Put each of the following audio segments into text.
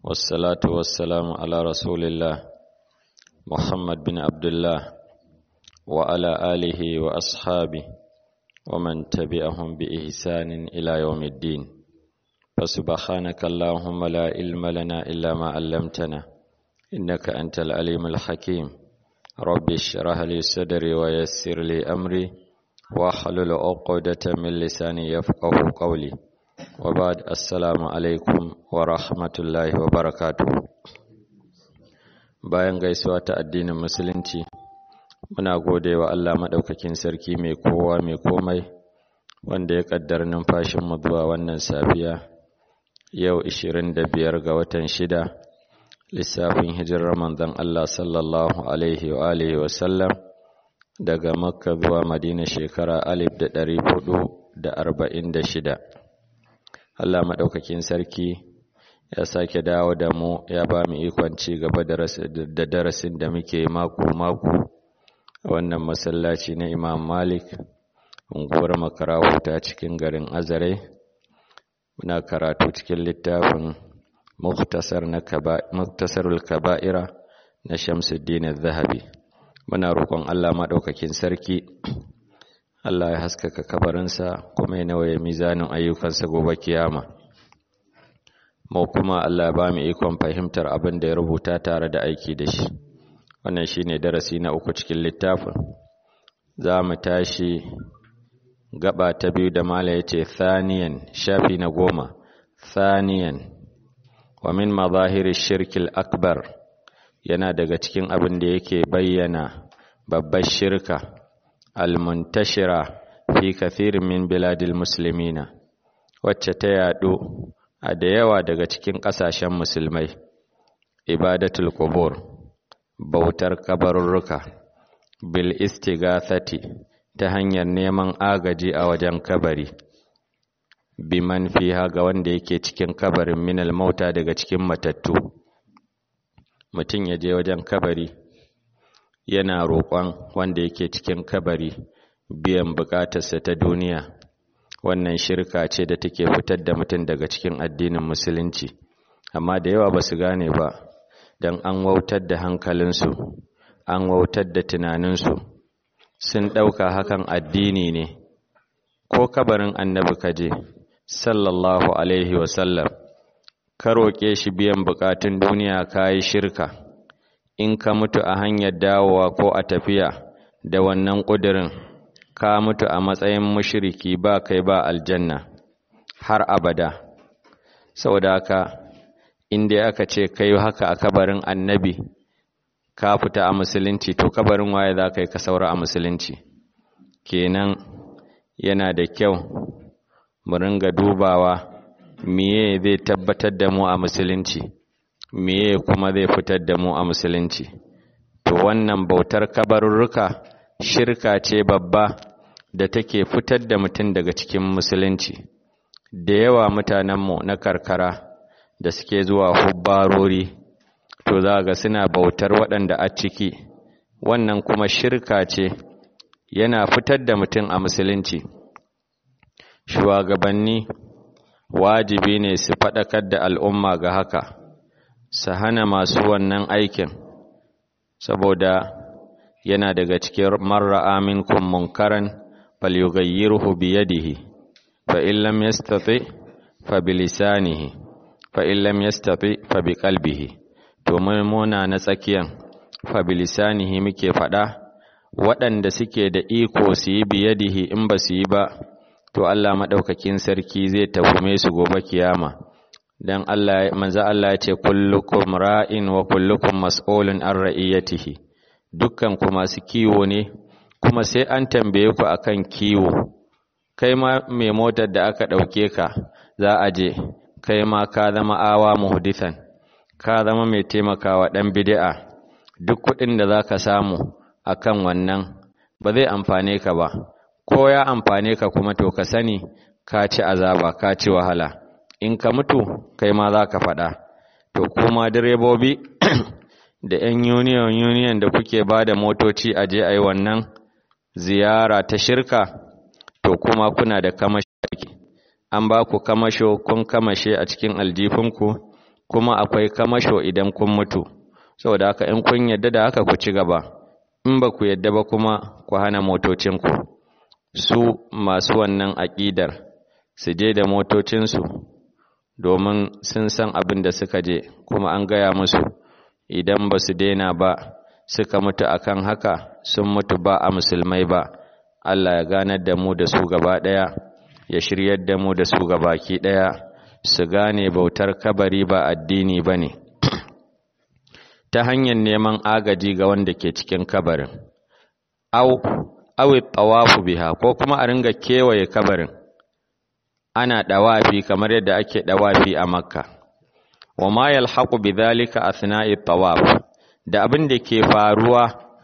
والصلاة والسلام على رسول الله محمد بن عبد الله وعلى آله وأصحابه ومن تبعهم بإحسان إلى يوم الدين فسبحانك اللهم لا علم لنا إلا ما علمتنا إنك أنت العليم الحكيم رب اشرح لي صدري ويسر لي أمري واحلل عقدة من لساني يفقه قولي وبعد السلام alaikum wa rahmatullahi wa barakatuh bayan gaisuwa ta addinin musulunci muna gode wa Allah maɗaukakin sarki mai kowa mai komai wanda ya ƙaddar numfashinmu zuwa wannan safiya yau 25 ga watan shida lissafin hijirar manzon Allah sallallahu alaihi wa alihi wa sallam daga makka zuwa madina shekara alif da ɗari hudu da arba'in da shida Allah maɗaukakin sarki ya sake dawo da mu ya ba mu ikon ci gaba da darasin da muke mako-mako a wannan masallaci na Imam Malik unguwar makarahu ta cikin garin Azare muna karatu cikin littafin Muktasarul Kaba'ira na Shamsuddin Zahabi muna roƙon Allah maɗaukakin sarki Allah ya haskaka kabarinsa kuma ya nawaye mizanin ayyukansa gobe kiyama. Mu kuma Allah ya ba mu ikon fahimtar abin da ya rubuta tare da aiki da shi. Wannan shi ne darasi na uku cikin littafin. Za mu tashi gaba ta biyu da mala ya ce thaniyan shafi na goma. Thaniyan wa min mazahiri shirkil akbar yana daga cikin abin da yake bayyana babbar shirka. المنتشرة في كثير من بلاد المسلمين wacce ta yaɗu a da yawa daga cikin ƙasashen musulmai ibadatul qubur bautar kabarurruka bil istigathati ta hanyar neman agaji a wajen kabari biman fiha ga wanda yake cikin kabarin minal mauta daga cikin matattu mutum ya je wajen kabari yana roƙon wanda yake cikin kabari biyan buƙatarsa ta duniya wannan shirka ce da take fitar da mutum daga cikin addinin musulunci amma da yawa ba su gane ba don an wautar da hankalinsu an wautar da tunaninsu sun ɗauka hakan addini ne ko kabarin annabi kaje sallallahu alaihi wasallam ka roƙe shi biyan buƙatun duniya ka yi shirka in ka mutu a hanyar dawowa ko a tafiya da wannan ƙudurin ka mutu a matsayin mushriki ba kai ba aljanna har abada saboda haka inda aka ce kai haka a kabarin annabi ka fita a musulunci to kabarin waye za ka yi ka saura a musulunci kenan yana da kyau mu ringa dubawa miye zai tabbatar da mu a musulunci meye kuma zai fitar da mu a musulunci to wannan bautar kabarurruka shirka ce babba da take fitar da mutum daga cikin musulunci da yawa mutanenmu na karkara da suke zuwa hubbarori to za ga suna bautar waɗanda a ciki wannan kuma shirka ce yana fitar da mutum a musulunci shugabanni wajibi ne su faɗakar da al'umma ga haka su hana masu wannan aikin saboda yana daga cikin marra aminkum munkaran falyughayyirhu biyadihi fa in lam yastati fa bilisanihi fa in lam yastati fa biqalbihi to mun muna na tsakiyan fa bilisanihi muke fada waɗanda suke da iko su yi biyadihi in ba su yi ba to Allah madaukakin sarki zai tafume su gobe kiyama dan Allah manzo Allah ya ce kullukum ra'in wa kullukum mas'ulun an ra'iyatihi dukkan ku masu kiwo ne kuma sai an tambaye ku akan kiwo kai ma mai motar da aka dauke ka za a je kai ma ka zama awa muhdithan ka zama mai taimakawa dan bid'a duk kuɗin da zaka samu akan wannan ba zai amfane ka ba ko ya amfane ka kuma to ka sani ka ci azaba ka ci wahala in ka mutu kai ma za ka faɗa to kuma direbobi da 'yan union union da kuke ba da motoci a je a yi wannan ziyara ta shirka to kuma kuna da kamashi an ba ku kamasho kun kamashe a cikin aljifinku kuma akwai kamasho idan kun mutu saboda haka in kun yadda da haka ku ci gaba in ba ku yadda ba kuma ku hana motocinku su masu wannan aƙidar su je da motocinsu domin sun san abin da suka je kuma an gaya musu idan ba su daina ba suka mutu akan haka sun mutu ba a musulmai ba Allah ya ganar da mu da su gaba ɗaya ya shiryar da mu da su gabaki ɗaya su gane bautar kabari ba addini ba ne ta hanyar neman agaji ga wanda ke cikin kabarin au awi tawafu biha ko kuma a ringa kewaye kabarin ana dawafi kamar yadda ake dawafi a makka wa ma yalhaqu bidhalika athna'i tawaf da abin da ke faruwa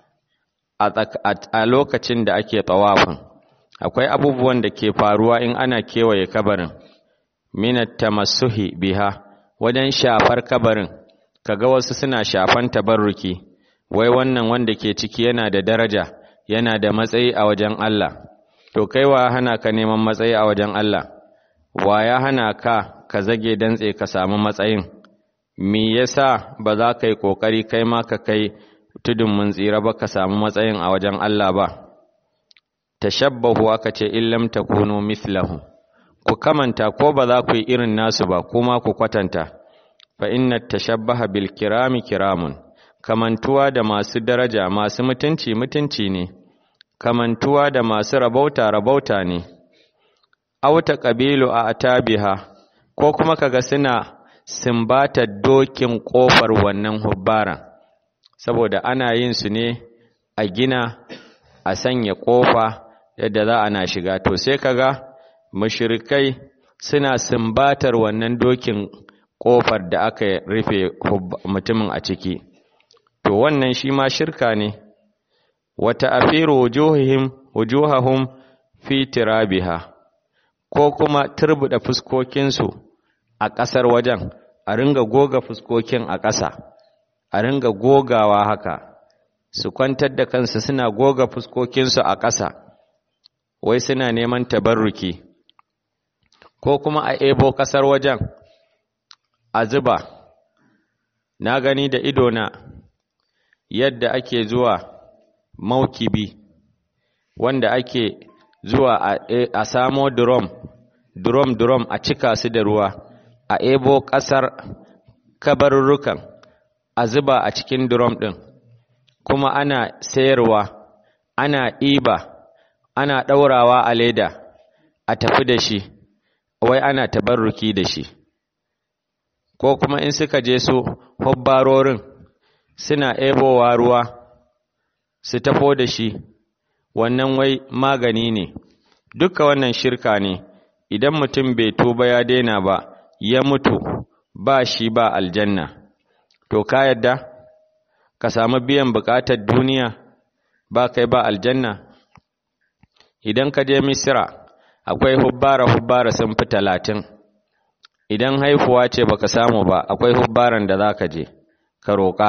a lokacin da ake tawafin akwai abubuwan da ke faruwa in ana kewaye kabarin minat tamassuhi biha wajen shafar kabarin kaga wasu suna shafan tabarruki wai wannan wanda ke ciki yana da daraja yana da matsayi a wajen Allah to kai wa hana ka neman matsayi a wajen Allah wa ya hana ka ka zage dantse ka samu matsayin me yasa ba za ka yi kokari kai ma ka kai tudun mun tsira ba ka samu matsayin a wajen Allah ba tashabbahu aka ce illam takunu mithlahu ku kamanta ko ba za ku yi irin nasu ba kuma ku kwatanta fa inna tashabbaha bil kirami kiramun kamantuwa da masu daraja masu mutunci mutunci ne kamantuwa da masu rabauta rabauta ne auta qabilu a atabiha ko kuma kaga suna simbata dokin kofar wannan hubbara saboda ana yin su ne a gina a sanya kofa yadda za ana shiga to sai kaga mushrikai suna simbatar wannan dokin kofar da aka rufe mutumin a ciki to wannan shi ma shirka ne wata afiru wujuhihim wujuhahum fi tirabiha ko kuma turbuda fuskokinsu a ƙasar wajen a ringa goga fuskokin a ƙasa a ringa gogawa haka su kwantar da kansu suna goga fuskokinsu a ƙasa wai suna neman tabarruki ko kuma a ebo ƙasar wajen a zuba na gani da idona yadda ake zuwa maukibi wanda ake zuwa a samo drum drum drum a cika su da ruwa a ebo ƙasar kabarurrukan a zuba a cikin drum ɗin kuma ana sayarwa ana ɗiba ana ɗaurawa a leda a tafi da shi wai ana tabarruki da shi ko kuma in suka je su hobbarorin suna ebowa ruwa su tafo da shi wannan wai magani ne duka wannan shirka ne idan mutum bai tuba ya daina ba ya mutu ba shi ba aljanna to ka yadda ka samu biyan bukatar duniya ba kai ba aljanna idan ka je misira akwai hubbara hubbara sun fi talatin idan haifuwa ce baka samu ba akwai hubbaran da za ka je ka roƙa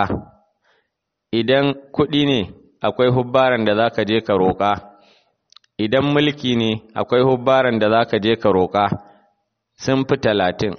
idan kuɗi ne akwai hubbaran da za ka je ka roƙa idan mulki ne akwai hubbaran da za ka je ka roƙa sun fi talatin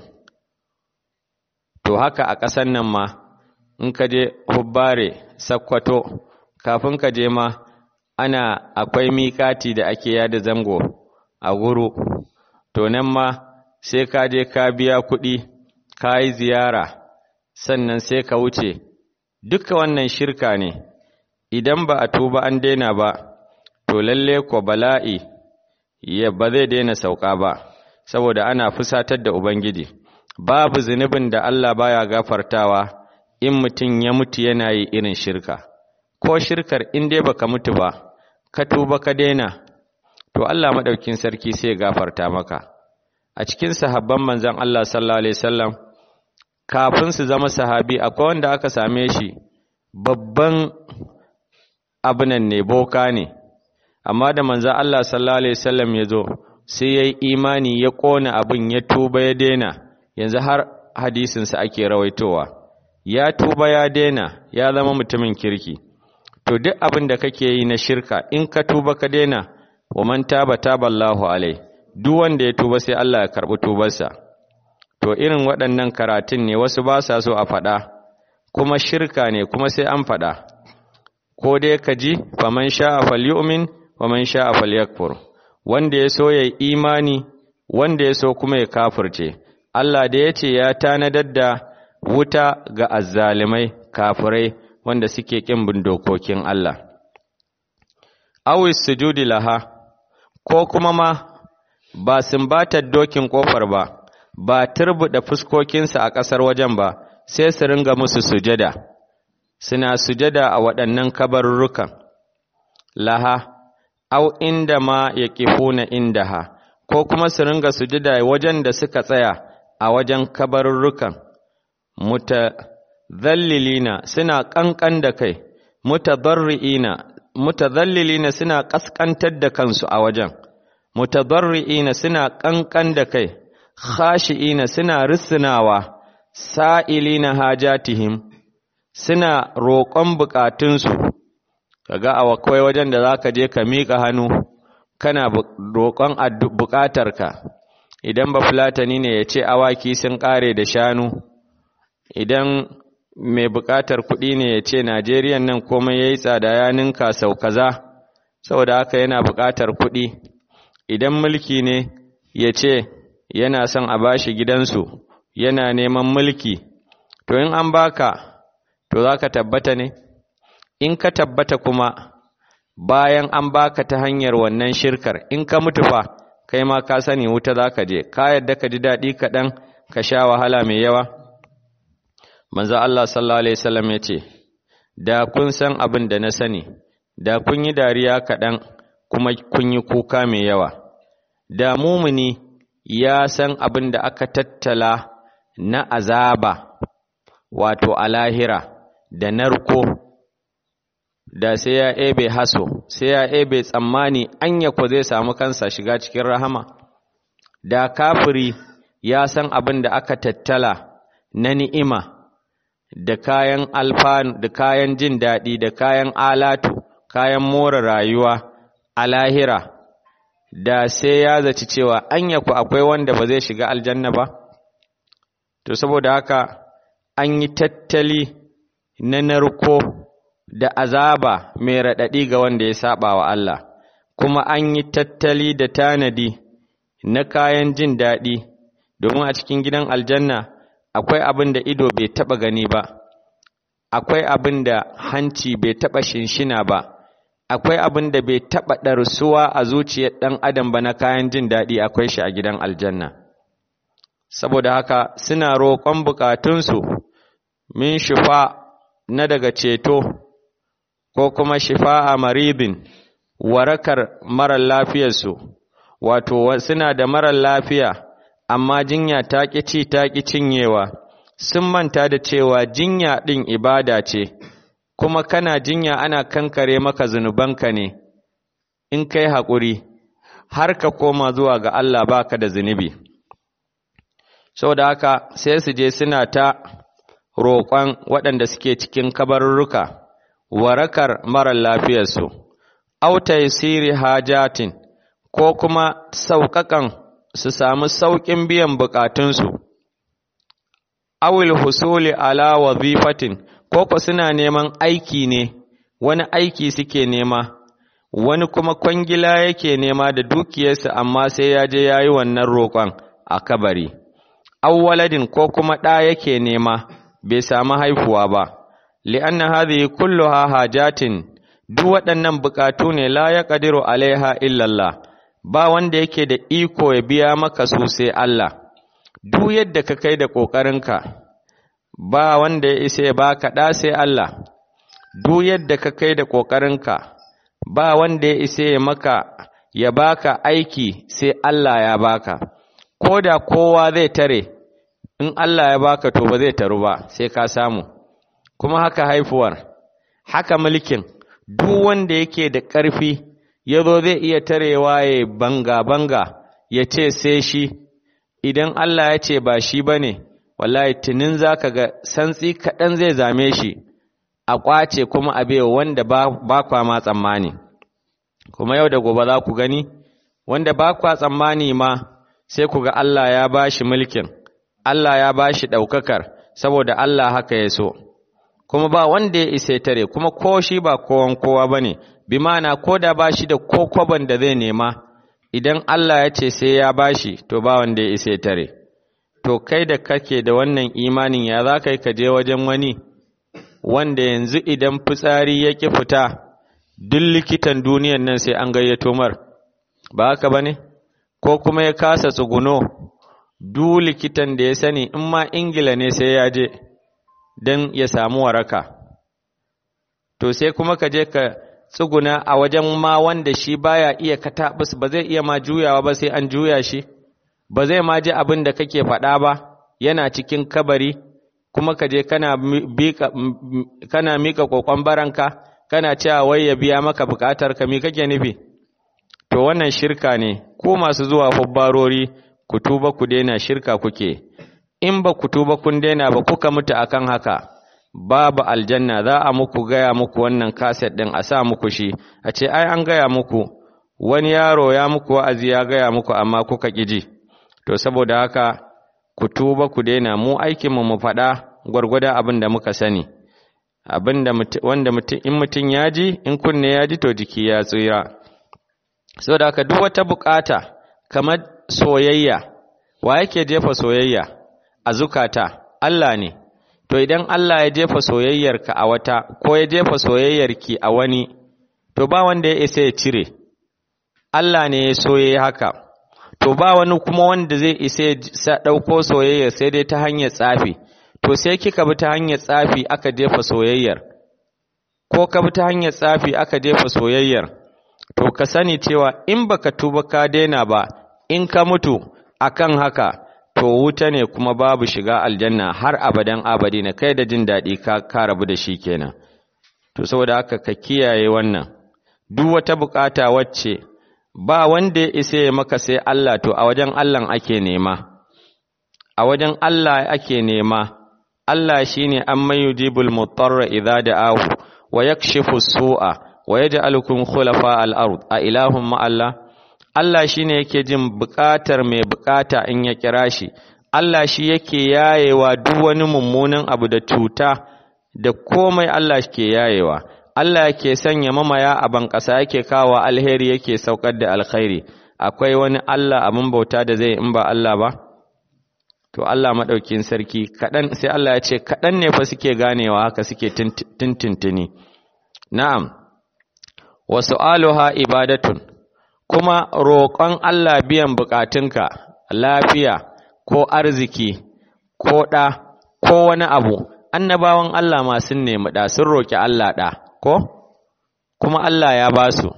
to haka a ƙasan nan ma in ka je hubbare sakkwato kafin ka je ma ana akwai miƙati da ake yada zango a guru to nan ma sai ka je ka biya kuɗi ka yi ziyara sannan sai ka wuce duka wannan shirka ne idan ba a tuba an daina ba to lalle ko bala'i ya ba zai daina sauka ba saboda ana fusatar da ubangiji babu zunubin da Allah baya gafartawa in mutum ya mutu yana yi irin shirka ko shirkar in dai baka mutu ba ka tuba ka daina to Allah madaukin sarki sai gafarta maka a cikin sahabban manzon Allah sallallahu alaihi wasallam kafin su zama sahabi akwai wanda aka same shi babban abinan ne boka ne amma da manzon Allah sallallahu alaihi wasallam ya zo sai yayi imani ya kona abin ya tuba ya daina yanzu har hadisinsa ake rawaitowa ya tuba ya daina ya zama mutumin kirki to duk abin da kake yi na shirka in ka tuba ka daina wa man taba taballahu alai duk wanda ya tuba sai Allah ya karbi tubarsa to to irin waɗannan karatun ne wasu ba sa so a faɗa kuma shirka ne kuma sai an faɗa ko dai ka ji faman sha'a falyu'min faman sha'a falyakfur wanda ya so ya imani wanda ya so kuma ya kafirce Allah da ya ce ya tanadar da wuta ga azzalimai kafirai wanda suke ƙin bin dokokin Allah awis sujudi laha ko kuma ma ba sumbatar dokin kofar ba ba turbuɗe fuskokinsa a ƙasar wajen ba sai su ringa musu sujada suna sujada a waɗannan kabarurrukan laha au inda ma ya ƙifuna indaha ko kuma su ringa sujada wajen da suka tsaya a wajen kabarurrukan mutazallilina suna ƙanƙan da kai mutadarri'ina mutazallilina suna ƙasƙantar da kansu a wajen mutadarri'ina suna ƙanƙan da kai khashi'ina suna risinawa sa'ilina hajatihim suna roƙon buƙatunsu kaga a akwai wajen da zaka je ka miƙa hannu kana roƙon buƙatarka idan ba fulatani ne ya ce awaki sun ƙare da shanu idan mai buƙatar kuɗi ne ya ce najeriyan nan komai ya yi tsada ya ninka sau kaza saboda haka yana buƙatar kuɗi idan mulki ne ya ce yana son a bashi gidansu yana neman mulki to in an baka to za ka tabbata ne in ka tabbata kuma bayan an baka ta hanyar wannan shirkar in ka mutu fa kai ma ka sani wuta za ka je ka yadda ka ji daɗi kaɗan ka sha wahala mai yawa manzo Allah sallallahu alaihi wasallam ya ce da kun san abin da na sani da kun yi dariya kaɗan kuma kun yi kuka mai yawa da mumuni ya san abin da aka tattala na azaba wato a lahira da narko da sai ya ebe haso sai ya ebe tsammani anya ko zai samu kansa shiga cikin rahama da kafiri ya san abin da aka tattala na ni'ima da kayan alfanu da kayan jin daɗi da kayan alatu kayan more rayuwa a lahira da sai ya zaci cewa anya ku akwai wanda ba zai shiga aljanna ba to saboda haka an yi tattali na narko da azaba mai raɗaɗi ga wanda ya saba wa Allah kuma an yi tattali da tanadi na kayan jin daɗi domin a cikin gidan aljanna akwai abin da ido bai taɓa gani ba akwai abin da hanci bai taɓa shinshina ba akwai abin da bai taɓa ɗarsuwa a zuciyar ɗan adam ba na kayan jin daɗi akwai shi a gidan aljanna saboda haka suna roƙon bukatunsu min shifa na daga ceto ko kuma shifa a maridin warakar marar lafiyarsu wato suna da marar lafiya amma jinya ta ƙi ci ta ƙi cinyewa sun manta da cewa jinya ɗin ibada ce kuma kana jinya ana kankare maka zunubanka ne in kai haƙuri har ka koma zuwa ga Allah baka da zunubi saboda haka sai su je suna ta roƙon waɗanda suke cikin kabarurruka warakar marar lafiyarsu auta siri hajatin ko kuma sauƙaƙan su samu sauƙin biyan buƙatunsu awil husuli ala wazifatin ko ko suna neman aiki ne wani aiki suke nema wani kuma kwangila yake nema da dukiyarsa amma sai ya je ya yi wannan roƙon a kabari awwaladin ko kuma ɗa yake nema bai samu haifuwa ba li'anna hadhihi kulluha hajatin duk waɗannan buƙatu ne la yaqdiru alaiha illallah ba wanda yake da iko ya biya maka su sai Allah duk yadda ka kai da ƙoƙarinka ba wanda ya isa ya baka ɗa sai Allah duk yadda ka kai da ƙoƙarinka ba wanda ya isa ya maka ya baka aiki sai Allah ya baka ko da kowa zai tare in Allah ya baka to ba zai taru ba sai ka samu kuma haka haifuwar haka mulkin duk wanda yake da ƙarfi ya zo zai iya tarewa ya banga-banga ya ce sai shi idan Allah ya ce ba shi ba ne wallahi tunin za ka ga santsi kaɗan zai zame shi a ƙwace kuma a bewa wanda ba kwa ma tsammani kuma yau da gobe za ku gani wanda ba kwa tsammani ma sai ku ga Allah ya ba shi mulkin Allah ya bashi ɗaukakar saboda Allah haka ya so kuma ba wanda ya isa tare kuma ko shi ba kowan kowa bane bi ma'ana ko da bashi da ko kwaban da zai nema idan Allah ya ce sai ya bashi to ba wanda ya isa tare to kai da kake da wannan imanin ya za ka yi ka je wajen wani wanda yanzu idan fitsari ya ƙi fita duk likitan duniyan nan sai an gayyato mar ba haka ba ne ko kuma ya kasa tsuguno duk likitan da ya sani in ma ingila ne sai ya je don ya samu waraka to sai kuma ka je ka tsuguna a wajen ma wanda shi baya iya kataɓus ba zai iya ma juyawa ba sai an juya shi ba zai ma ji abin da kake faɗa ba yana cikin kabari kuma ka je kana kana mika kokon baranka kana cewa wai ya biya maka bukatar ka me kake nufi to wannan shirka ne ko masu zuwa hubbarori ku tuba ku daina shirka kuke in ba ku tuba kun daina ba kuka mutu akan haka babu aljanna za a muku gaya muku wannan kaset din a sa muku shi a ce ai an gaya muku wani yaro ya muku wa'azi ya gaya muku amma kuka ƙiji to saboda haka ku tuba ku daina mu aikinmu mu faɗa gwargwadon abin da muka sani abin da wanda in mutum ya ji in kunne ya ji to jiki ya tsira saboda haka duk wata bukata kamar soyayya wa yake jefa soyayya a zukata Allah ne to idan Allah ya jefa soyayyarka a wata ko ya jefa soyayyarki a wani to ba wanda ya isa ya cire Allah ne ya soye haka to ba wani kuma wanda zai isa ya ɗauko soyayyar sai dai ta hanyar tsafi to sai kika bi ta hanyar tsafi aka jefa soyayyar ko ka bi ta hanyar tsafi aka jefa soyayyar to ka sani cewa in baka tuba ka daina ba in ka mutu akan haka to wuta ne kuma babu shiga aljanna har abadan abadi na kai da jin daɗi ka, ka rabu da shi kenan to saboda haka ka kiyaye wannan duk wata bukata wacce ba wanda ya isa ya maka sai Allah to a wajen Allah ake nema a wajen Allah ake nema Allah shine an mayujibul mutarra idza da'ahu wa yakshifu su'a wa yaj'alukum khulafa al-ard a ilahum ma Allah Allah shine yake jin bukatar mai bukata in ya kira shi Allah shi yake yayewa duk wani mummunan abu da cuta da komai Allah ke yayewa Allah yake sanya mamaya a ban ƙasa yake kawo alheri yake saukar da alkhairi akwai wani Allah abin bauta da zai in ba Allah ba to Allah maɗaukin sarki kaɗan sai Allah ya ce kaɗan ne fa suke ganewa haka suke tintintini na'am wa su'aluha ibadatun kuma roƙon Allah biyan buƙatunka lafiya ko arziki ko ɗa ko wani abu annabawan Allah ma sun nemi ɗa sun roƙi Allah ɗa ko kuma Allah ya ba su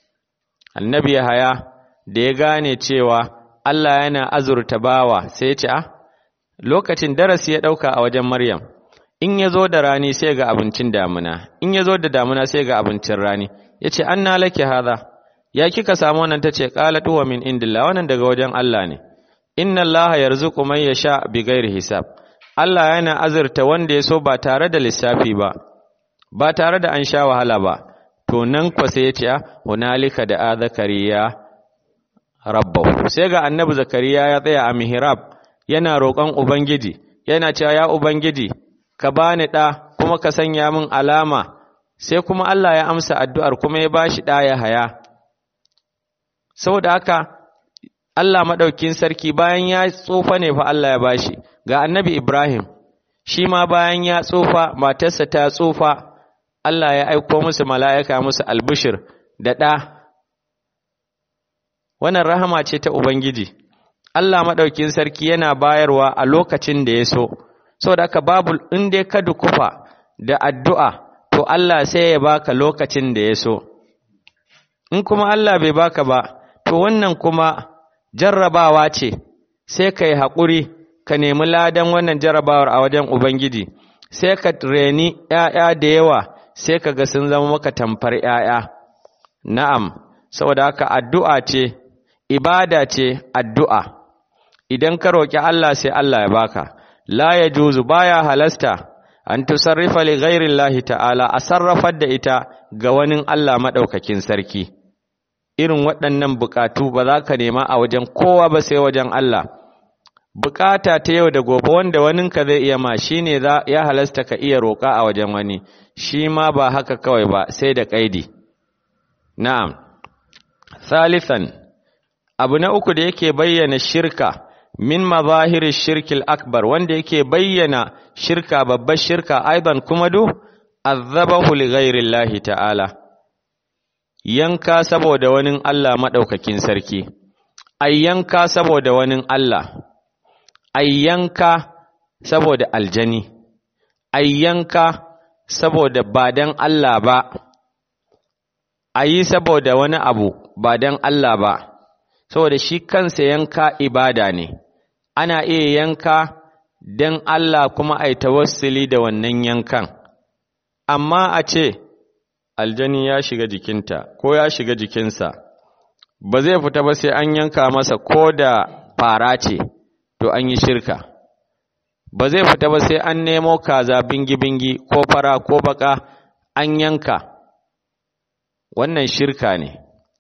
annabi haya da ya gane cewa Allah yana azurta bawa sai ya ce a lokacin darasi ya ɗauka a wajen Maryam in ya zo da rani sai ga abincin damuna in ya zo da damuna sai ga abincin rani ya ce an na lake haza ya kika samu wannan ta ce ƙalat wa min indillah wannan daga wajen Allah ne inna Allah yarzuqu man yasha bi ghairi hisab Allah yana azurta wanda ya so ba tare da lissafi ba ba tare da an sha wahala ba to nan kwa sai ya ce hunalika da a zakariya rabbahu sai ga annabi zakariya ya tsaya a mihrab yana roƙon ubangiji yana cewa ya ubangiji ka bani ɗa kuma ka sanya min alama sai kuma Allah ya amsa addu'ar kuma ya bashi ɗa ya haya saboda haka Allah maɗaukin sarki bayan ya tsufa ne fa Allah ya bashi ga annabi Ibrahim shi ma bayan ya tsufa matarsa ta tsufa Allah ya aiko musu mala'ika musu albishir da ɗa wannan rahama ce ta Ubangiji Allah maɗaukin sarki yana bayarwa a lokacin da ya so saboda haka babu in dai ka dukufa da addu'a to Allah sai ya baka lokacin da ya so in kuma Allah bai baka ba to wannan kuma jarrabawa ce sai ka yi haƙuri ka nemi ladan wannan jarrabawar a wajen Ubangiji sai ka reni ‘ya'ya da yawa sai ka ga sun zama maka tamfar ‘ya'ya na'am saboda haka addu'a ce ibada ce addu'a idan ka roƙi Allah sai Allah ya baka la ya juzu baya halasta an tusarrifa li ghairin lahi ta'ala a sarrafar da ita ga wani Allah maɗaukakin sarki irin waɗannan buƙatu ba za ka nema a wajen kowa ba sai wajen Allah bukata ta yau da gobe wanda waninka zai iya ma shi ne ya halasta ka iya roƙa a wajen wani shi ma ba haka kawai ba sai da ƙaidi na'am salisan abu na uku da yake bayyana shirka min mazahiri shirkil akbar wanda yake bayyana shirka babbar shirka aidan kuma du azabahu li ghairillahi ta'ala yanka saboda wani Allah madaukakin sarki ayyanka saboda wani Allah ayyanka saboda aljani ayyanka saboda ba dan Allah ba ayi saboda wani abu ba dan Allah ba saboda shi kansa yanka ibada ne ana iya yanka dan Allah kuma ai tawassuli da wannan yankan amma a ce aljani ya shiga jikinta ko ya shiga jikinsa ba zai fita ba sai an yanka masa ko da fara ce to an yi shirka ba zai fita ba sai an nemo kaza bingi-bingi ko fara ko baka an yanka wannan shirka ne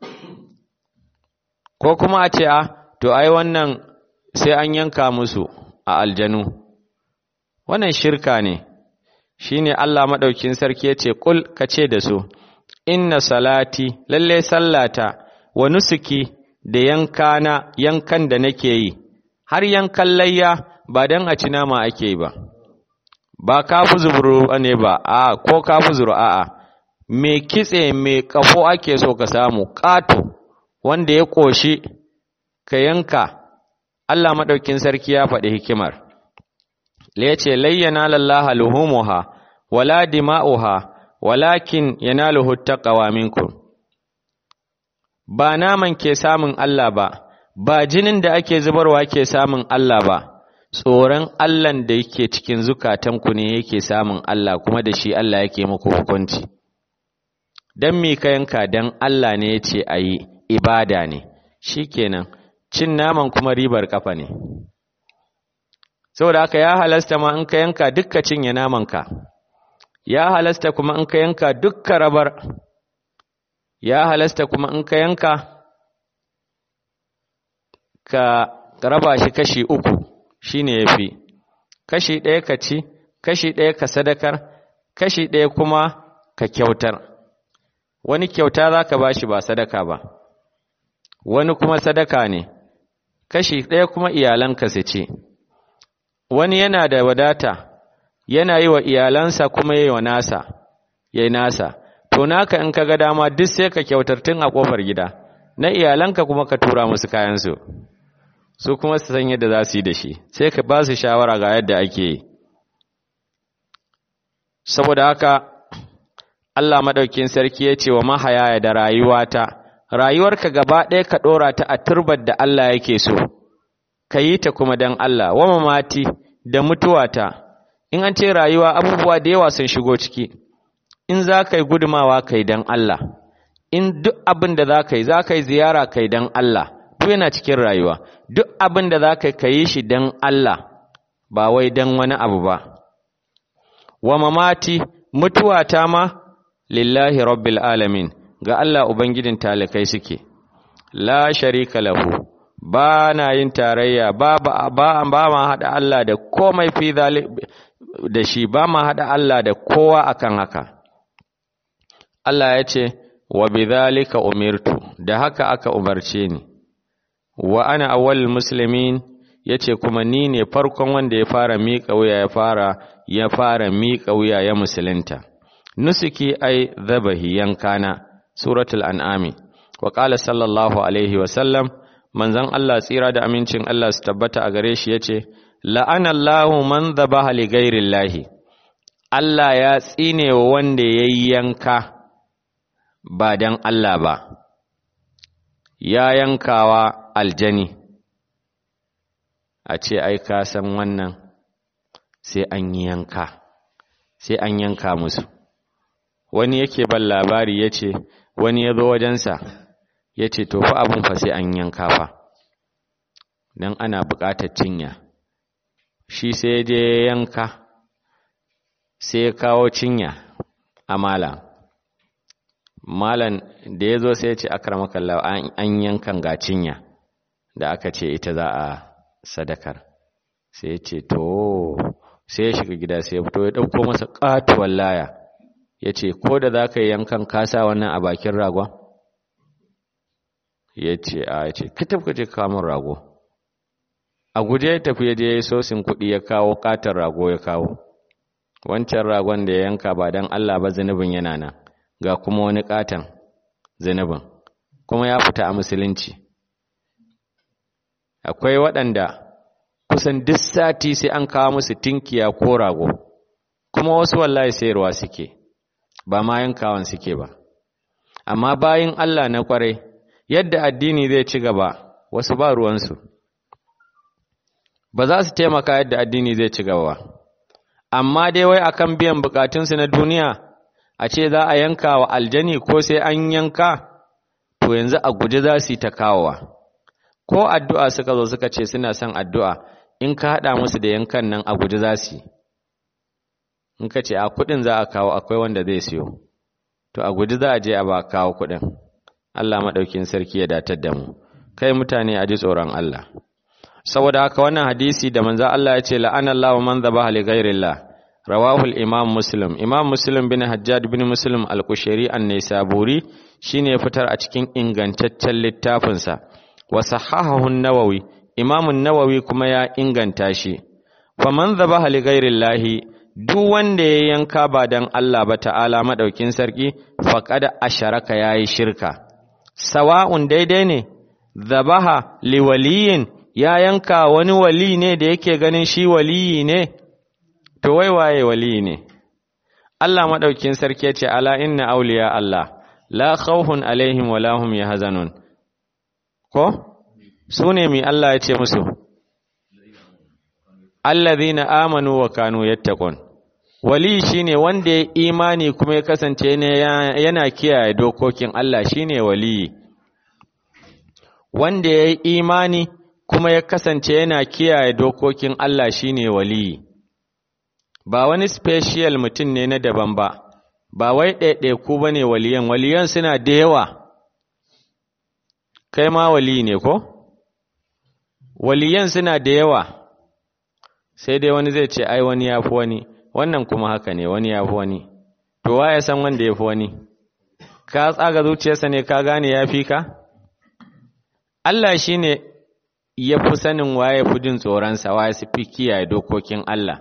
ko kuma a ce a to ai wannan sai an yanka musu a aljanu wannan shirka ne shine Allah madaukin sarki yace kul kace da su inna salati lalle sallata wa nusuki da yankana yankan da nake yi har yankan layya ba dan a ci nama ake yi ba ba kafu zuburu ne ba a ko kafu zuru a'a me kitse me kafo ake so ka samu kato wanda ya koshi ka yanka Allah madaukin sarki ya faɗi hikimar la yace layyana lallaha luhumuha wala dima'uha walakin yanaluhu taqwa minkum ba naman ke samun Allah ba ba jinin da ake zubarwa ke samun Allah ba tsoron Allahn da yake cikin zukatanku ne yake samun Allah kuma da shi Allah yake muku hukunci dan me ka yanka dan Allah ne yace ayi ibada ne shikenan cin naman kuma ribar kafa ne saboda haka ya halasta ma in ka yanka dukka cinye namanka ya halasta kuma in ka yanka dukka rabar ya halasta kuma in ka yanka ka raba shi kashi uku shine yafi kashi ɗaya ka ci kashi ɗaya ka sadakar kashi ɗaya kuma ka kyautar wani kyauta za ka ba shi ba sadaka ba wani kuma sadaka ne kashi ɗaya kuma iyalanka su ce wani yana da wadata yana yi wa iyalansa kuma yi wa nasa ya yi nasa to naka in ka ga dama duk sai ka kyautar tun a ƙofar gida na iyalanka kuma ka tura musu kayansu su kuma su san yadda za su yi da shi sai ka ba su shawara ga yadda ake yi saboda haka Allah maɗaukin sarki ya ce wa mahayaya da rayuwata rayuwarka gaba ɗaya ka ɗora ta a turbar da Allah yake so ka yi ta kuma don Allah wa mamati da mutuwata in an ce rayuwa abubuwa da yawa sun shigo ciki in za ka yi gudumawa ka yi don Allah in duk abin da za ka yi za ka yi ziyara ka yi don Allah duk yana cikin rayuwa duk abin da za ka yi shi don Allah ba wai don wani abu ba wa mamati mutuwata ma lillahi rabbil alamin ga Allah ubangijin talikai suke la sharika lahu ba na yin tarayya ba ba ba, ba ma hada Allah da komai fi da shi ba ma hada Allah da kowa akan haka Allah ya ce wa bidhalika umirtu da haka aka umarce ni wa ana awwalul muslimin yace kuma ni ne farkon wanda ya fara miƙa wuya ya fara ya fara miƙa wuya ya musulunta nusuki ai dhabahi yankana suratul an'ami wa qala sallallahu alaihi wa sallam manzon Allah tsira da amincin Allah su tabbata a gare shi yace la'ana Allahu man dhabaha li ghairillahi Allah ya tsine wa wanda yayi yanka ba dan Allah ba ya yankawa aljani a ce ai ka san wannan sai an yi yanka sai an yanka musu wani yake ban labari ya ce wani ya zo wajensa ya ce to fa abin fa sai an yanka fa don ana buƙatar cinya shi sai je yanka sai ya kawo cinya a malam malam da ya zo sai ya ce akramakallah an yankan ga cinya da aka ce ita za a sadakar sai ya ce to sai ya shiga gida sai ya fito ya ɗauko masa ƙatuwar laya ya ce ko da za ka yi yankan kasa wannan a bakin ragon ya ce a ya ce ka tafi je kamun rago a guje ya tafi ya je sosin kuɗi ya kawo ƙatar rago ya kawo wancan ragon da ya yanka ba don Allah ba zunubin yana nan ga kuma wani ƙatan zunubin kuma ya fita a musulunci akwai waɗanda kusan duk sati sai an kawo musu tinkiya ko rago kuma wasu wallahi sayarwa suke ba ma yankawan suke ba amma bayin Allah na kwarai yadda addini zai ci gaba wasu ba ruwansu ba za su taimaka yadda addini zai ci gaba ba amma dai wai akan biyan bukatunsu na duniya a ce za a yanka wa aljani ko sai an yanka to yanzu a guje za su yi ta kawowa ko addu'a suka zo suka ce suna son addu'a in ka haɗa musu da yankan nan a guje za su yi in ka ce a kuɗin za a kawo akwai wanda zai siyo to a guje za a je a ba kawo kuɗin Allah maɗaukin sarki ya datar da mu kai mutane a ji tsoron Allah saboda haka wannan hadisi da manzo Allah ya ce la'anallahu man dhabaha li ghairillah rawahu al-imam muslim imam muslim bin hajjaj bin muslim al-kushairi an-naisaburi shine ya fitar a cikin ingantaccen littafin sa wa sahahahu an-nawawi imam an-nawawi kuma ya inganta shi fa man dhabaha li ghairillah duk wanda ya yanka ba dan Allah ba ta'ala madaukin sarki faqad asharaka yayi shirka sawa'un daidai ne dhabaha li waliyin ya yanka wani wali ne da yake ganin shi waliyi ne to wai waye waliyi ne Allah madaukin sarki yace ala inna awliya Allah la khawfun alaihim wa lahum yahzanun ko sune mi Allah yace musu alladhina amanu wa kanu yattaqun wali shine wanda ya imani kuma ya kasance ne yana kiyaye dokokin Allah shine wali wanda ya yi imani kuma ya kasance yana kiyaye dokokin Allah shine waliyi ba wani special mutum ne na daban ba ba wai ɗaiɗaiku ba ne waliyan waliyan suna da yawa kai ma waliyi ne ko waliyan suna da yawa sai dai wani zai ce ai wani ya fi wani wannan kuma haka ne wani ya fi wani to wa ya san wanda ya fi wani ka tsaga zuciyarsa ne ka gane ya fi ka Allah shi ne ya fi sanin waye fi jin tsoronsa waye su fi kiyaye dokokin Allah.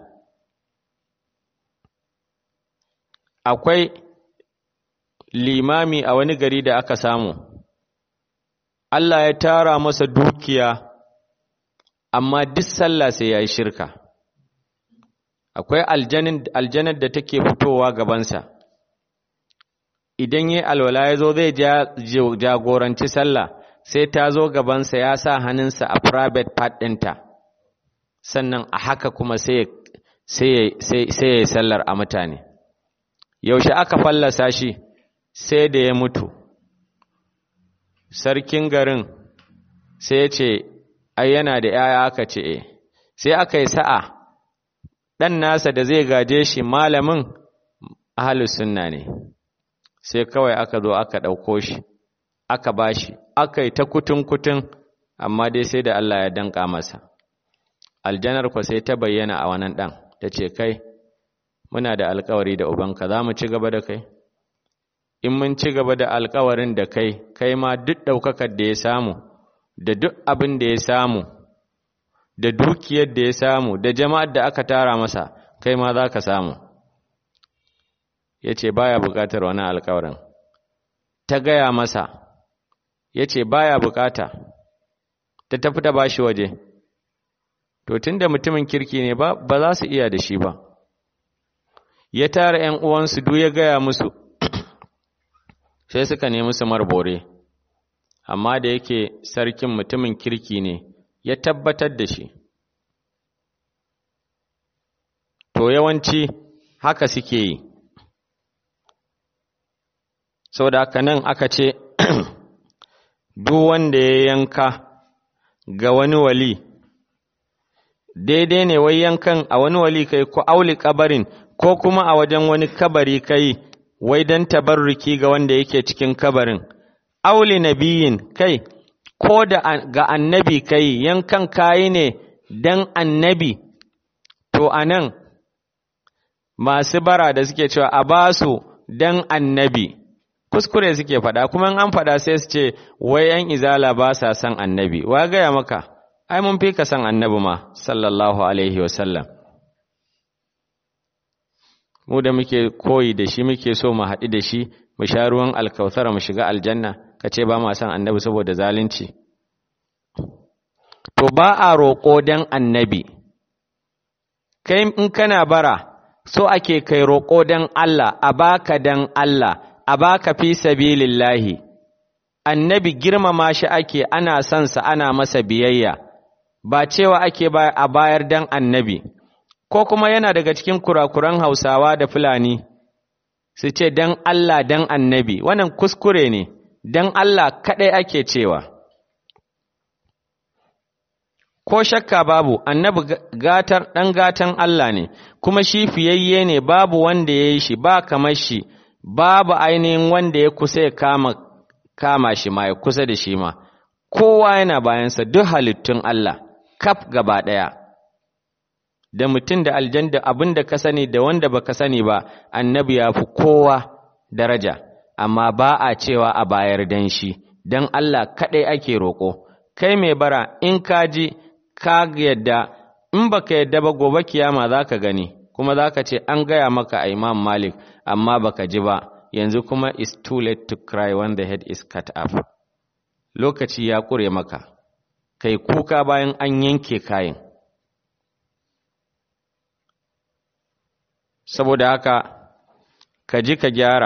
Akwai limami a wani gari da aka samu, Allah ya tara masa dukiya, amma duk sallah sai ya yi shirka. Akwai aljanar da take fitowa gabansa, idan yi alwala ya zo zai jagoranci sallah. sai ta zo gabansa ya sa hannunsa a private part ɗinta sannan a haka kuma sai ya yi sallar a mutane yaushe aka fallasa shi sai da ya mutu sarkin garin sai ya ce ai yana da ‘ya'ya aka ce e sai aka yi sa'a ɗan nasa da zai gaje shi malamin ahalus sunna ne sai kawai aka zo aka ɗauko shi aka bashi aka yi ta kutun-kutun amma dai sai da Allah ya danka masa aljanar ku sai ta bayyana a wannan ɗan ta ce kai muna da alkawari da ubanka za mu ci gaba da kai in mun ci gaba da alkawarin da kai kai ma duk ɗaukakar da ya samu da duk abin da ya samu da dukiyar da ya samu da jama'ar da aka tara masa kai ma za ka samu ya ce baya buƙatar wani alkawarin ta gaya masa ya ce baya bukata ta tafi ta bashi waje to tunda mutumin kirki ne ba ba za su iya da shi ba ya tara ƴan uwansu duk ya gaya musu sai suka nemi su marbore amma da yake sarkin mutumin kirki ne ya tabbatar da shi to yawanci haka suke yi sau da haka nan aka ce duk wanda ya yanka ga wani wali daidai ne wai yankan a wani wali kai ko auli kabarin ko kuma a wajen wani kabari kai wai don tabarruki ga wanda yake cikin kabarin auli nabiyin kai ko da ga annabi kai yankan kayi ne dan annabi to anan masu bara da suke cewa a ba su dan annabi kuskure suke faɗa kuma an faɗa sai su ce wai yan izala ba sa son annabi wa gaya maka ai mun fi ka son annabi ma sallallahu alaihi wasallam mu da muke koyi da shi muke so mu haɗu da shi mu sha ruwan alkautar mu shiga aljanna ka ce ba ma son annabi saboda zalunci to ba a roƙo dan annabi kai in kana bara so ake kai roƙo dan Allah a baka dan Allah a baka fi sabilillahi annabi girmama shi ake ana son sa ana masa biyayya ba cewa ake a bayar dan annabi ko kuma yana daga cikin kurakuran Hausawa da Fulani su ce dan Allah dan annabi wannan kuskure ne dan Allah kadai ake cewa ko shakka babu annabi gatar dan gatan Allah ne kuma shi fiyayye ne babu wanda ya yi shi ba kamar shi babu ainihin wanda ya kusa ya kama kama shi ma ya kusa da shi ma kowa yana bayansa duk halittun Allah kaf gaba ɗaya da mutum da aljan da abin da ka sani da wanda baka sani ba annabi ya fi kowa daraja amma ba a cewa a bayar dan shi dan Allah kaɗai ake roƙo kai mai bara in ka ji ka yadda in baka yadda ba gobe kiyama za ka gani kuma za ka ce an gaya maka a imam malik amma baka ji ba yanzu kuma is too late to cry when the head is cut off lokaci ya ƙure maka kai kuka bayan an yanke kayan saboda haka ka ji ka gyara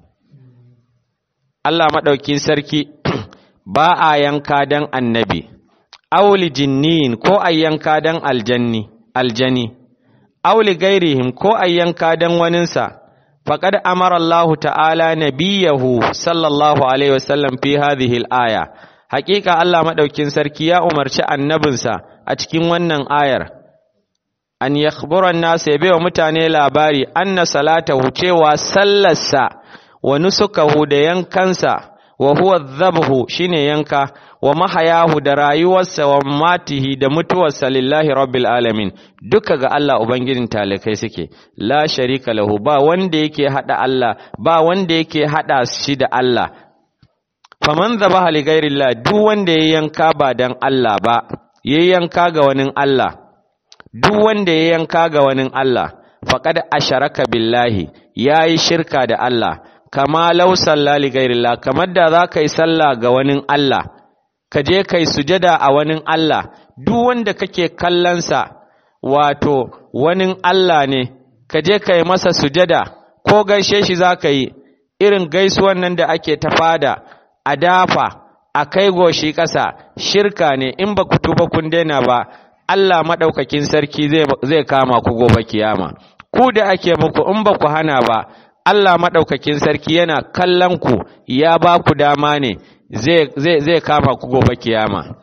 Allah maɗaukin sarki ba a yanka don annabi auli jinniyin ko a yanka don aljanni aljani auli gairihim ko a yanka don waninsa faƙad amara Allah ta'ala nabiyahu sallallahu alaihi wasallam fi hadhihi al-aya haƙiƙa Allah maɗaukin sarki ya umarci annabinsa a cikin wannan ayar an yakhbura an-nas ya baiwa mutane labari anna salatahu cewa sallarsa wa nusukahu da yankansa wa huwa dhabhu shine yanka wa mahayahu da rayuwarsa wa matihi da mutuwarsa lillahi rabbil alamin duka ga Allah ubangijin talikai suke la sharika lahu ba wanda yake hada Allah ba wanda yake hada shi da Allah faman dhabaha li ghairillah duk wanda ya yanka ba dan Allah ba ya yanka ga wani Allah duk wanda ya yanka ga wani Allah faqad asharaka billahi yayi shirka da Allah kama law salla li ghairillah kamar da za ka yi sallah ga wani Allah ka je kai sujada a wani Allah duk wanda kake kallonsa wato wani Allah ne ka je kai masa sujada ko gaishe shi za ka yi irin gaisuwan nan da ake ta fada a dafa a kai goshi ƙasa shirka ne in ba ku tuba kun daina ba Allah maɗaukakin sarki zai kama ku gobe kiyama ku da ake muku in ba ku hana ba Allah maɗaukakin sarki yana kallon ku ya ba ku dama ne zai kama ku gobe kiyama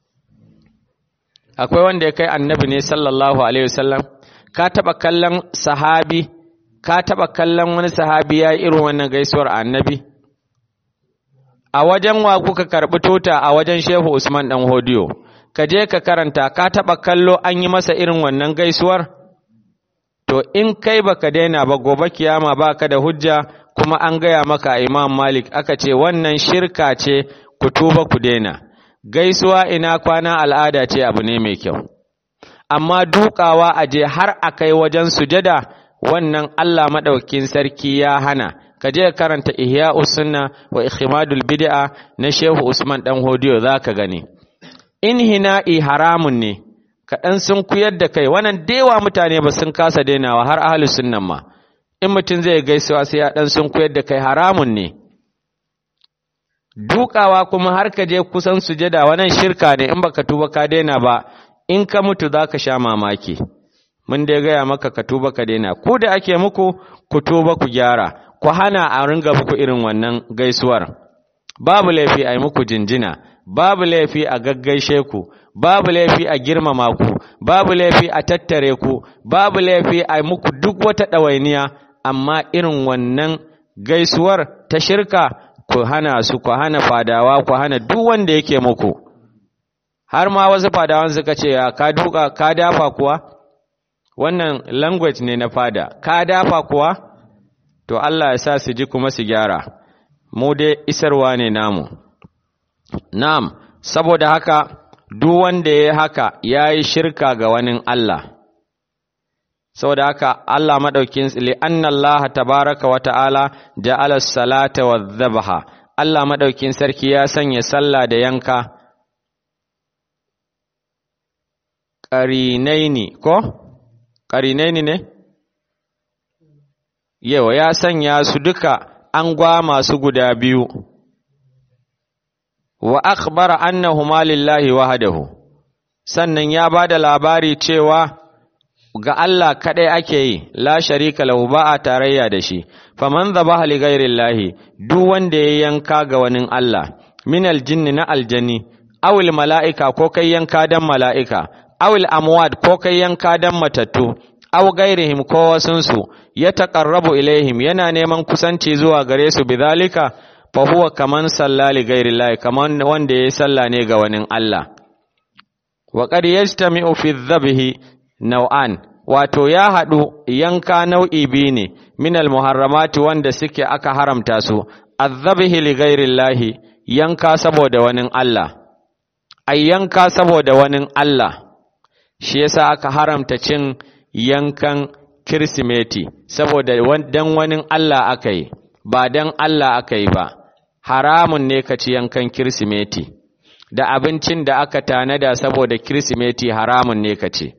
akwai wanda ya kai annabi ne sallallahu alaihi wasallam ka taɓa kallon sahabi ka taɓa kallon wani sahabi ya irin wannan gaisuwar annabi a wajen wa kuka karɓi tota a wajen shehu usman ɗan hodiyo ka je ka karanta ka taɓa kallo an yi masa irin wannan gaisuwar to in kai baka daina ba gobe kiyama baka da hujja kuma an gaya maka imam malik aka ce wannan shirka ce ku tuba ku daina gaisuwa ina kwana al'ada ce abu ne mai kyau amma dukawa a je har a kai wajen sujada wannan Allah maɗaukin sarki ya hana ka je karanta ihya sunna wa ikhmadul bid'a na shehu usman dan hodiyo zaka gani in hina'i haramun ne kaɗan sun kuyar da kai wannan dewa mutane ba sun kasa dainawa har ahalus sunnan ma in mutum zai gaisuwa sai ya ɗan sun kuyar da kai haramun ne dukawa kuma har ka je kusan sujada wannan shirka ne in baka tuba ka daina ba in ka mutu za ka sha mamaki mun dai gaya maka ka tuba ka daina ku da ake muku ku tuba ku gyara ku hana a ringa muku irin wannan gaisuwar babu laifi a yi muku jinjina babu laifi a gaggaishe ku babu laifi a girmama ku babu laifi a tattare ku babu laifi a muku duk wata ɗawainiya amma irin wannan gaisuwar ta shirka ku hana su ku hana fadawa ku hana duk wanda yake muku har ma wasu fadawan suka ce ya ka duka ka dafa kuwa wannan language ne na fada ka dafa kuwa to Allah ya sa su ji kuma su gyara mu dai isarwa ne namu na'am saboda haka duk wanda ya haka ya yi shirka ga wani Allah saboda haka Allah maɗaukin li'anna Allah tabaraka wa ta'ala ja'ala salata wa dhabaha Allah maɗaukin sarki ya sanya sallah da yanka ƙarinaini ko ƙarinaini ne yau ya sanya su duka an gwa masu guda biyu wa akhbara annahuma lillahi wahdahu sannan ya bada labari cewa ga Allah kadai ake yi la sharika lahu ba a tarayya da shi faman dhabaha li ghairillahi duk wanda ya yanka ga wani Allah min aljinni na aljanni awil mala'ika ko kai yanka dan mala'ika awil amwad ko kai yanka dan matattu aw gairihim ko wasunsu ya taqarrabu ilaihim yana neman kusanci zuwa gare su bidhalika fa huwa kaman sallali gairillahi kaman wanda yayi salla ne ga wani Allah wa qad yajtami'u fi dhabhi naw'an wato ya hadu yanka nau'i biyu ne min almuharramati wanda suke aka haramta su adhabhi li gairillahi yanka saboda wani Allah ay yanka saboda wani Allah shi yasa aka haramta cin yankan kirsimeti saboda dan wani Allah aka yi ba dan Allah aka yi ba haramun ne ka ci yankan kirsimeti da abincin da aka tanada saboda kirsimeti haramun ne ka ci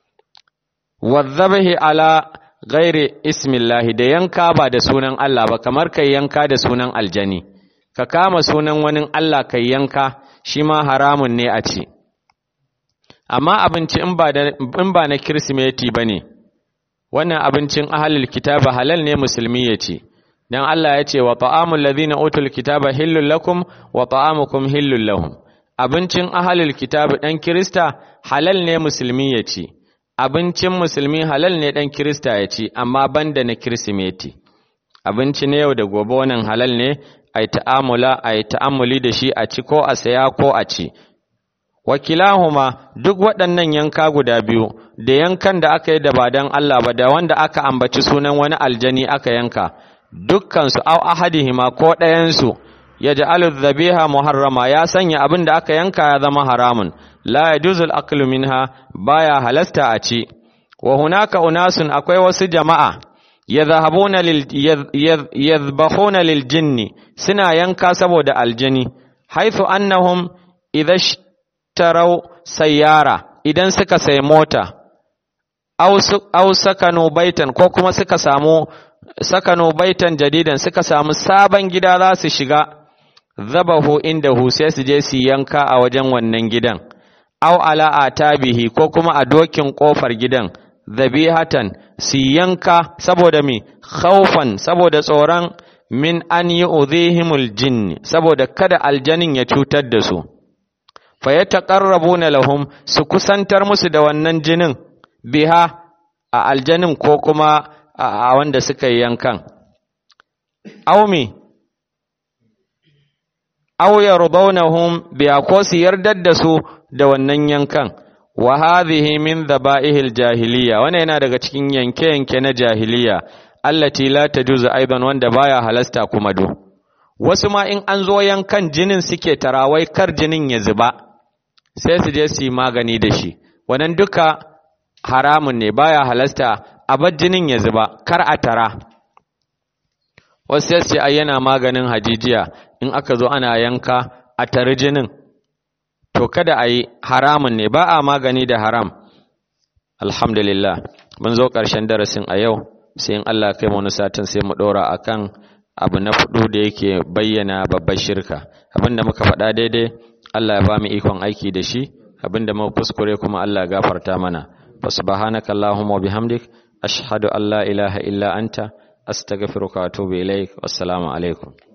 wadzabahi ala ghairi ismillahi da yanka ba da sunan Allah ba kamar kai yanka da sunan aljani ka kama sunan wani Allah kai yanka shi ma haramun ne a ci amma abinci in ba na kirsimeti ba ne wannan abincin ahalul kitaba halal ne musulmi ya ce don Allah ya ce wa ta'amul ladhina utul kitaba hillul lakum wa ta'amukum hillul lahum abincin ahalul kitaba dan kirista halal ne musulmi ya ce abincin musulmi halal ne dan kirista ya ce amma banda na kirsimeti abinci ne yau da gobe wannan halal ne ai ta'amula ai ta'amuli da shi a ci ko a saya ko a ci wakilahuma duk waɗannan yanka guda biyu da yankan da aka yi da ba don Allah ba da wanda aka ambaci sunan wani aljani aka yanka dukkansu au ahadihima ko ɗayansu ya ja'alu dhabiha muharrama ya sanya abin da aka yanka ya zama haramun la yajuzu al-aklu minha baya halasta a ci wa hunaka unasun akwai wasu jama'a yadhhabuna lil yadhbahuna lil jinni suna yanka saboda aljani haythu annahum idha tarau sayyara idan suka sai mota au sakano baitan ko kuma suka samu sakano baitan jadidan suka samu sabon gida za su shiga zabahu inda hu sai su je su yanka a wajen wannan gidan au ala atabihi ko kuma a dokin kofar gidan zabihatan su yanka saboda mi khaufan saboda tsoron min an yi udhihimul jinn saboda kada aljanin ya cutar da su fa ya taƙarrabuna lahum su kusantar musu da wannan jinin biha a aljanin ko kuma a wanda suka yi yankan aumi aw yardawnahum biha ko su yardar da su da wannan yankan wa hadhihi min dhaba'ihil jahiliya wannan yana daga cikin yanke-yanke na jahiliya allati la tajuzu aidan wanda baya halasta kuma do wasu ma in an zo yankan jinin suke tarawai kar jinin ya zuba sai su je su yi magani da shi wannan duka haramun ne baya halasta a bar jinin ya zuba kar a tara wasu sai su ai yana maganin hajijiya in aka zo ana yanka a tari jinin to kada a yi haramun ne ba a magani da haram alhamdulillah mun zo ƙarshen darasin a yau sai in Allah kai mu wani satin sai mu ɗora akan abu na fudu da yake bayyana babbar shirka abinda muka faɗa daidai Allah ya ba mu ikon aiki da shi abinda muka kuskure kuma Allah ya gafarta mana fa subhanaka allahumma wa bihamdik ashhadu an la ilaha illa anta astaghfiruka wa atubu ilaik wassalamu alaikum